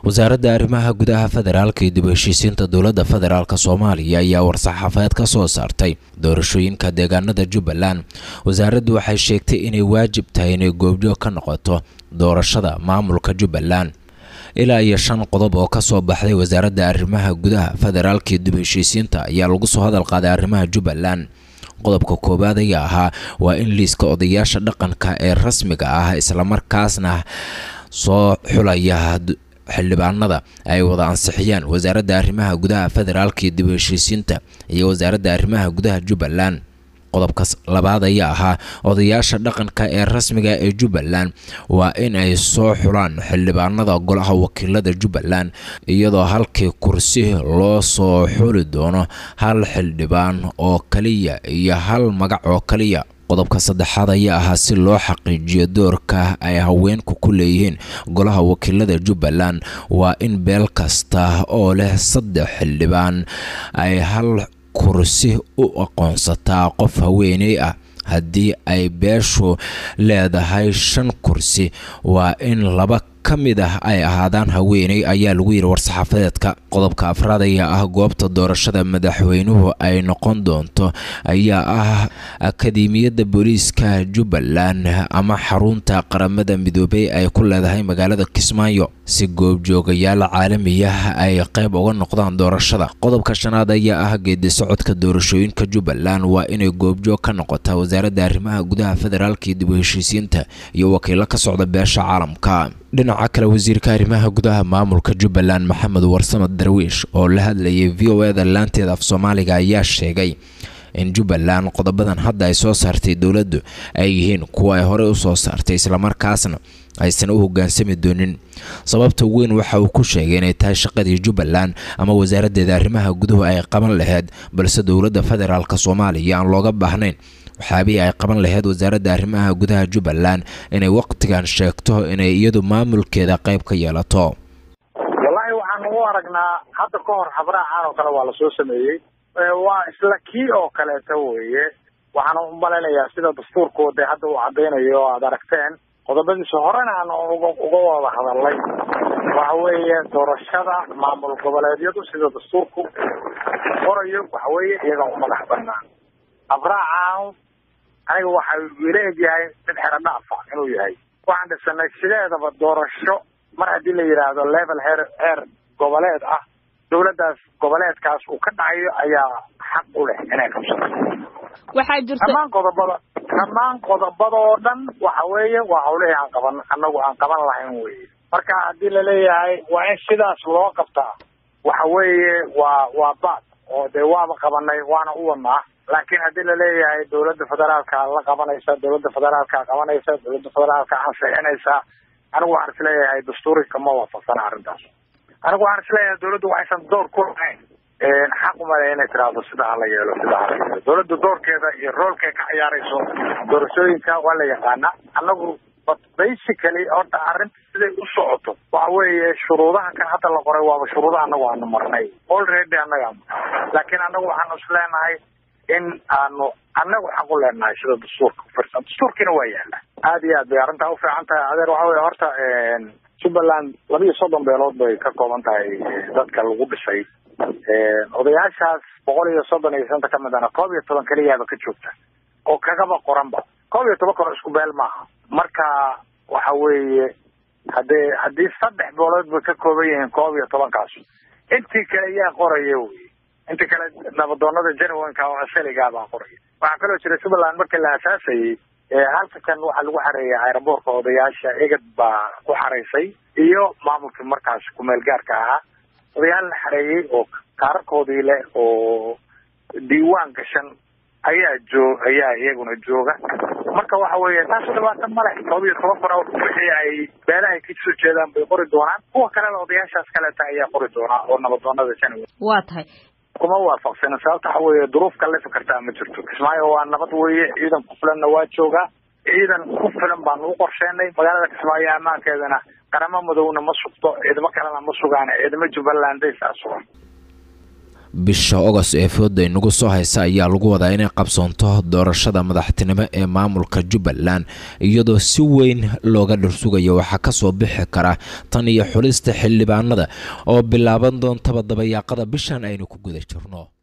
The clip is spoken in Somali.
wasaaradda arrimaha gudaha federaalka iyo dib u heshiisiinta dowladda federaalk soomaaliya ayaa war-saxaafadeed ka soo saartay doorashooyinka deegaanada jubbaland wasaaraddu waxay sheegtay inay waajib tahay inay goobjoog ka noqoto doorashada maamulka jubbaland ilaa iyo shan qodob oo kasoo baxday wasaaradda arrimaha gudaha federaalka iyo dib u heshiisiinta ayaa lagu soo hadal qaaday arrimaha jubbaland qodobka koowaad ayaa ahaa waa in liiska odayaasha dhaqanka ee rasmiga ah islamarkaasna soo xulaya xildhibaanada ay wada ansixiyaan wasaaradda arrimaha gudaha federaalka iyo dib u heshiisiinta iyo wasaaradda arrimaha gudaha jubbaland qodobka labaad ayaa ahaa odayaasha dhaqanka ee rasmiga ee jubbaland waa in ay soo xulaan xildhibaanada golaha wakiilada jubbaland iyadoo halkii kursi loo soo xuli doono hal xildhibaan oo kaliya iyo hal magac oo kaliya qodobka saddexaad ayaa ahaa si loo xaqiijiyo doorka ay haweenku ku leeyihiin golaha wakiilada jubbaland waa in beel kasta oo leh saddex xildhibaan ay hal kursi u aqoonsataa qof haweeney ah haddii ay beeshu leedahay shan kursi waa in laba ka mid ah ay ahaadaan haweeney ayaa lagu yidhi war-saxaafadeedka qodobka afraad ayaa ah goobta doorashada madaxweynuhu ay noqon doonto ayaa ah akademiyadda booliiska jubbaland ama xarunta qaramada midoobey ay ku leedahay magaalada kismaayo si goobjoogayaal caalamiya ay qayb uga noqdaan doorashada qodobka shanaad ayaa ah geedi socodka doorashooyinka jubbaland waa inay goobjoog ka noqotaa wasaaradda arrimaha gudaha federaalka iyo dib u heshiisiinta iyo wakiilo ka socda beesha caalamka dhinaca kale wasiirka arrimaha gudaha maamulka jubbaland maxamed warsamad darwiish oo la hadlayay v o eda laanteeda af soomaaliga ayaa sheegay in jubbaland qodobadan hadda ay soo saartay dowladdu ay yihiin kuwa ay horey u soo saartay islamarkaasna aysan u hoggaansami doonin sababta weyn waxa uu ku sheegay inay tahay shaqadii jubbaland ama wasaaraddeeda arrimaha guduhu ay qaban lahayd balse dowladda federaalk soomaaliya aan looga baahnayn waxyaabihii ay qaban lahayd wasaaradda arrimaha gudaha jubbaland inay waqtigan sheegto inay iyadu maamulkeeda qayb ka yeelato wallaahi waxaan ugu aragnaa hadda ka hor habraacan oo kale waa lasoo sameeyey waa isla kii oo kaleeto weeye waxaan u malaynayaa sida dastuurkooda hadda uu cadaynayo oo aada aragteen qodobadiisa horena aan uga uga wada hadalnay waxa weeye doorashada maamul goboleedyadu sida dastuurku qorayo waxa weeye iyaga u madax banaan abraacan aniga waxa ila egyahay mid xero dhaafa inuu yahay waxaan dhisanay sideedaba doorasho mar haddii la yidhaahdo level heer heer goboleed ah dawladdaas goboleedkaas uu ka dhacayo ayaa xaq u leh inay qabsato waxaa jirta dhammaan qodobada dhammaan qodobada oo dhan waxa weeye waa hawlihii aan qaban anagu aan qaban lahayn weye marka haddii laleeyahay waa in sidaas loo qabtaa waxa weeye waa waa baad oo dee waaba qabanay waana u wadnaa laakiin haddii laleeyahay dawladda federaalka la qabanaysa dawladda federaalka qabanaysa dawladda federaalka ansixinaysa anigu waxaan isleeyahay dastuuri kama waafaqsana arrintaas anigu waxaan isleeyahay dawladdu waxaysan door ku lahayn xaq umale inay tiraahdo sida hala yeelo sida hala yeelo dawladda doorkeeda iyo roolkay ka ciyaarayso doorashooyinka waa la yaqaana anagu but basically horta arrinta siday u socoto waxa weeye shuruudaha kan hadda la qoray waaba shuruudaha anagu aanu marnay already annaga laakiin anagu waxaanu isleenahay in aanu anagu xaq u leenahay sida dastuurka ufirsan dastuurkiina waa yaala aada iyo aad bay arrintaa ufiican tahay adeer waxa weye horta jubbaland laba iyo soddon beelood bay ka kooban tahay dadka lagu dhisay odayaashaas boqol iyo soddon iyo shanta ka midana koob iyo toban keliyaaba ka joogta oo kagaba qoranba koob iyo toban kano isku beel maaha marka waxa weeye haddee haddii saddex beelood bay ka kooban yihiin koob iyo tobankaas intii kale yaa qoraya wey intii kale nabadoonada janawanka oo asaligaa baa qoraya waxaa kaloo jira jubbaland markii la asaasayey halka kan waxaa lagu xareeyay aeroboortka odayaasha egad baa ku xaraysay iyo maamulkii markaas kumeel gaarka ahaa odayaal la xareeyey oo kaararkoodii leh oo diiwaan gashan ayaa joo ayaa iyaguna jooga marka waxa weeye taas dhibaata male todoba iyo toban kun wixii ay beelahay ka soo jeedaan bay qori doonaan kuwa kalena odayaashaas kaleeta ayaa qori doonaa oo nabadoonada janawa waa tahay kuma waafaqsanin sababta waxa weeye duruuf kalefi kartaa ma jirto kismaayo waa nabad weeye ciidan ku filanna waa joogaa ciidan ku filan baanu u qorsheenay magaalada kismaayo ammaankeedana qaramo madowna ma sugto ciidamo kalena ma sugaan ciidamo jubbalanday saa sugan bisha ogos ee fooda inagu soo haysa ayaa lagu wadaa inay qabsoonto doorashada madaxtinimo ee maamulka jubbaland iyadoo si weyn looga dhursugayo waxaa kasoo bixi kara tan iyo xulista xildhibaanada oo bilaaban doontaba dabayaaqada bishan aynu ku guda jirno